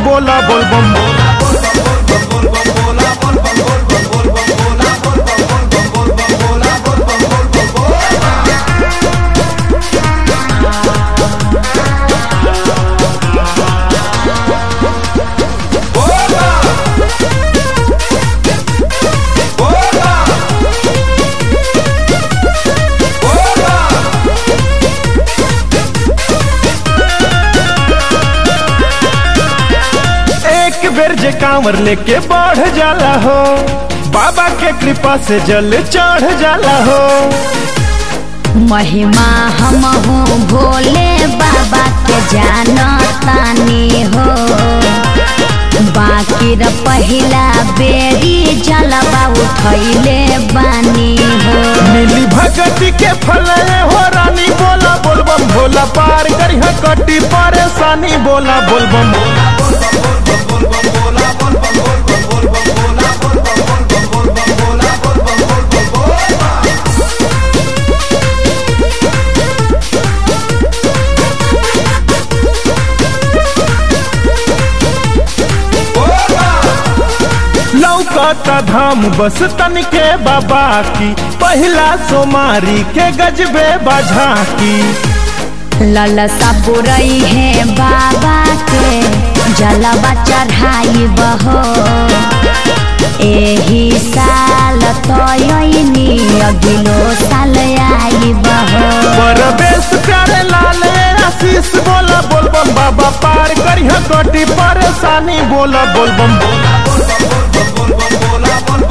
बोला बोल बम बोला एक बेर जे कांवर लेके बढ़ जाला हो बाबा के कृपा से जल चढ़ जाला हो महिमा हम हूँ भोले बाबा के जानतानी हो बाकी र पहिला बेरी जलवा उठैले बानी हो मिली भगती के फल हो रानी बोला बोल बम भोला पार करी कटी परेशानी बोला बोल बम लौकता धाम बस तन के बाबा की पहिला सोमारी के गजबे बझा की ललसा बुरई है बाबा के जलवा चढ़ाई बहो एही साल तयनी अगिलो साल आई बहो परवेश प्यारे लाल आशीष बोला बोल बम बाबा पार करी कटी परेशानी बोला बोल बम बोला